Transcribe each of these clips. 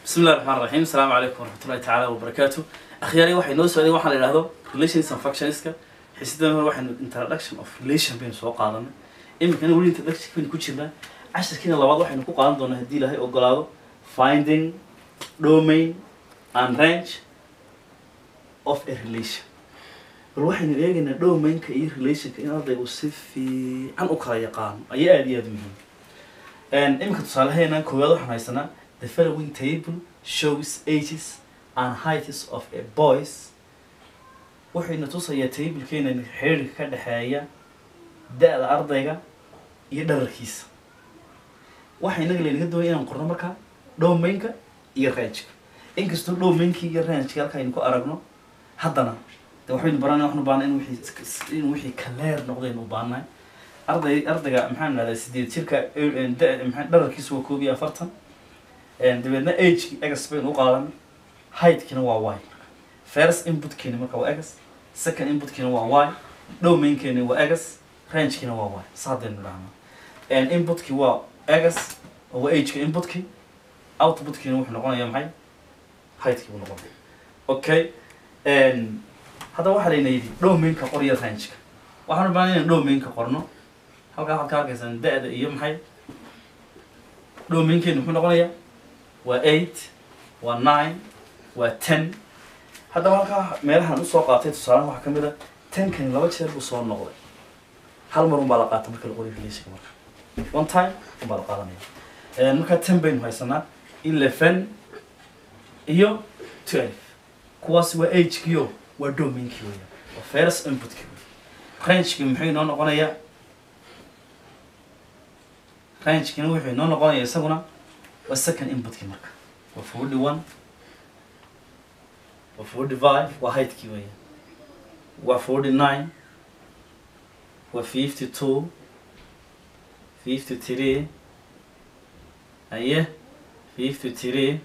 بسم الله الرحمن الرحيم السلام عليكم ورحمة الله تعالى وبركاته أخيرا waxay noo socday waxaa la yidhaahdo relations and functionska xisidana hore waxaynu introduction of relation baynu soo qaadanay iminkana weli introduction baynu ku jirnaa casharkiina labaad waxaynu ku qaadan doonaa haddii ilaahay ogolaado finding domain and range of a relation bal waxaynu eegaynaa domainka iyo relationka in ardaygu si fiican u kala yaqaano ayaa aada iyo aada muhiim iminka tusaalaheena koowaad waxaan haysanaa the following table shows ages and heights of a boys wuxuyna tusayaa tablekeena xiriirka ka dhexeeya da-da ardayga iyo dhararkiisa waxa inaga laynaga doonaya inaan qorno markaa domainka iyo rangeka inkastoo domainki iyo rangeka halka aynu ku aragno haddana de waxaynu baranay waxnu baana in wixii in wixii kaleer noqdaynu u baanahay arday ardayga maxaan idhahdaa sideed jirka da- maxaa dhararkiisa waa koob iyo afartan dabeedna ageki egas baynu u qaadanay heightkina waa y first inputkeeni marka waa egas second inputkeena waa y domainkeeni waa egas rangekina waa y saadaynu idhahnaa inputkii waa egas oo waa ageka inputkii outputkiina wuxuu noqonayaa maxay heightkii buu noqonaya okay hadda waxaa layna yidhi domainka qor iyo rangeka waxaan u baahan inaan domainka qorno halkaa waxaad ka arkaysaan da-da iyo maxay domainkeenu muxuu noqonayaa waa eight waa nine waa ten haddaba halkaa meelahan usoo qaatay tusaalahan waxaa kamid a tenkani laba jeer buu soo noqday hal mar unbaa la qaata marka la qoriyo relationka marka one time unbaa la qaadanaya markaa ten baynu haysanaa eleven iyo twelve kuwaasi waa agekio waa domainkii weya waa first inputkii wey rangeki muxuu inoo noqonayaa rangekina wuxuu inoo noqonaya isaguna waa second inputkii marka waa forty one waa forty five waa heightkii weya waa forty nine waa fifty two fifty three aye fifty three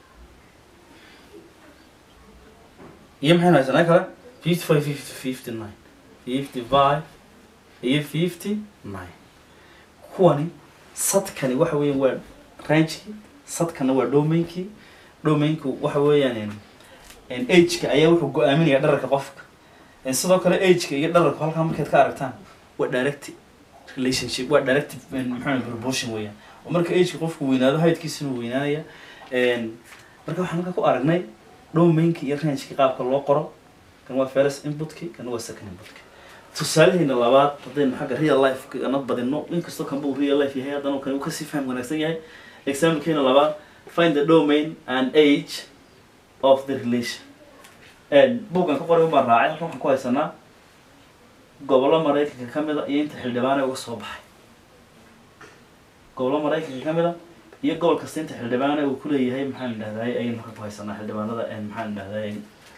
iyo maxaynu haysanaa kale fifty five fifty fifty nine fifty five iyo fifty nine kuwani sadkani waxa weeyaan waa rangekii sadkana waa domainkii domainku waxa weeyaan ageka ayaa wuxuu go-aaminaya dhararka qofka sidoo kale ageka iyo dhararku halkaa markaad ka aragtaan waa direct relationship waa directive maxaa proportion weeyaan oo marka ageka qofku weynaado heightkiisuna weynaanaya marka waxaan halka ku aragnay domainki iyo rangeki qaabka loo qoro kan waa first inputki kan waa second inputki tusaalaheena labaad haddaynu xagga real life ana badino inkastoo kanba uu real life yahay haddana kan uu kasii faham wanaagsan yahay examplekeena labaad find the domain and age of the relation buuggan ka qoray unbaan raacay halkan waxaan ku haysanaa gobollo maraykanka ka mid a iyo inta xildhibaane uga soo baxay gobollo maraykanka ka mid a iyo gobol kasta inta xildhibaane uu kuleeyahay maxaan idhahdaay ayaynu halkan ku haysanaa xildhibaanada maxaan idhahdaay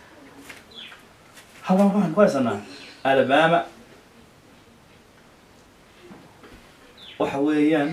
halkan waxaan ku haysanaa alabama waxa weeyaan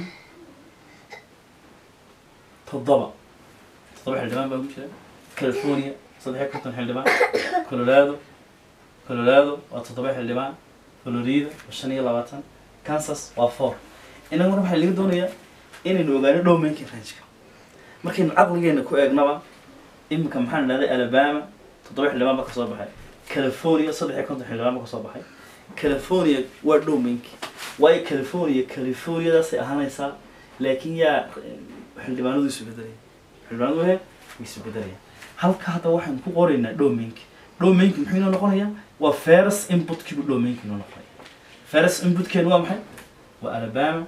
toddoba toddoba xildhibaan baa ku jira california saddex iyo konton xildhibaan colorado colorado waa toddoba xildhibaan florida waa shan iyo labaatan kansas waa four inaga marka waxaa laga doonayaa inaynu ogaano domainka rangeka markaynu caqligeena ku eegnaba iminka maxaan idhahday alabama toddoba xildhibaan baa kasoo baxay california saddex iyo konton xildhibaan baa kasoo baxay california waa domainki waayo california californiadaasay ahaanaysaa laakiin yaa xildhibaanadu isu bedelaya xildhibaanadu he way isu bedelaya halka hadda waxaan ku qoraynaa domainki domainki muxuu inoo noqonayaa waa first inputkiibu domainki inoo noqonaya first inputkeenu waa maxay waa alabama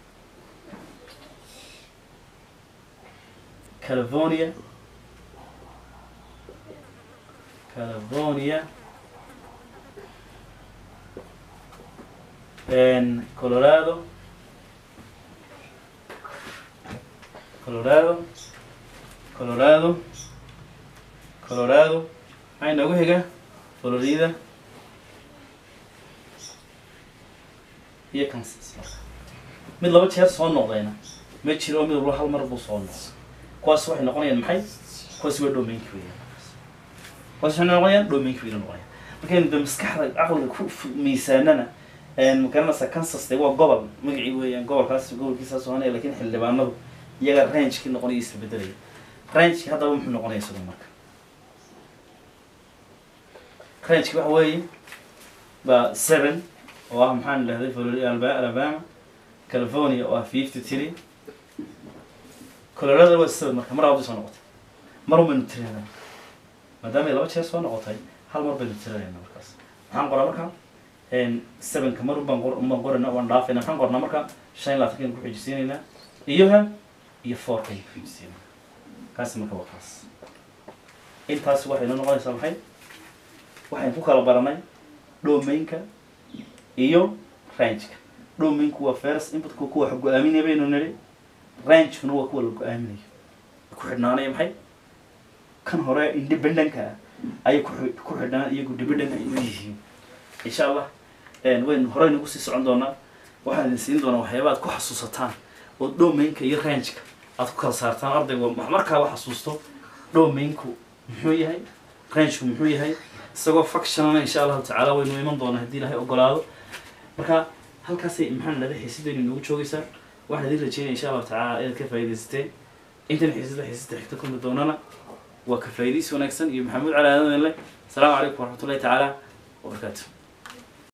california california colorado colorado colorado colorado maxaa inoogu xiga florida iyo kansas mid laba jeer soo noqdayna ma jiro oo mid walba hal mar buu soo noqday kuwaas waxay noqonayaan maxay kuwaas waa domainki weeyaan kuwaas waxay noqonayaan domainki weyna noqonayaan markaynu de maskaxda caqliga ku miisaanana magaranaysa kansas de waa gobol magacii weeyaan gobolkaas gobolkiisaas ohanaya lakin xildhibaanadu iyaga rangekii noqonaya isla bedelaya rangeki haddaba muxuu noqonaya isagu marka rangeki waxa weeye baa seven oo ah maxaan idhahday florida Alba- alabama california oo ah fifty three colorado waa seven marka mar labadi soo noqotay mar un baynu tirinayna maadaama ay laba jeer soo noqotay hal mar baynu tirinayna markaas maxaan qoraa marka sevenka mar un baan qor un baan qorayna waan dhaafayna maxaan qornaa marka shan iyo labaatankan ku xijisiinaynaa iyo ha iyo fourkan ku xijisiinayna kaasi marka waa kaas intaas waxay noo noqonaysaa maxay waxaynu ku kala baranay domainka iyo rangeka domainku waa first inputka kuwa wax go-aaminaya baynu nidhi rangekuna waa kuwa la go-aaminayo ku xidhnaanaya maxay kan hore independentka ah ayay ku xi- ku xidhnaan iyagu dependent ay u yihiin insha allah waynu horeyna kusii socon doonaa waxaan idin siin doonaa waxyaaba aad ku xasuusataan oo domainka iyo rangeka aad ku kala saartaan ardayga wax markaaba xasuusto domainku muxuu yahay rangeku muxuu yahay isagoo functionana insha allahu tacaala waynu iman doonaa haddii ilaahay ogolaado marka halkaasay maxaan dhahday xiisadaynu inoogu joogaysaa waxaan idin rajeynaya insha allahu tacaala inaad ka faa'iidaysateen intan xiisada xiisada xigta kulmi doonana waa ka faa'iidaysi wanaagsan iyo maxamuud cali aadan leh asalaamu calaykum waraxmatullahi tacaala wabarakaatu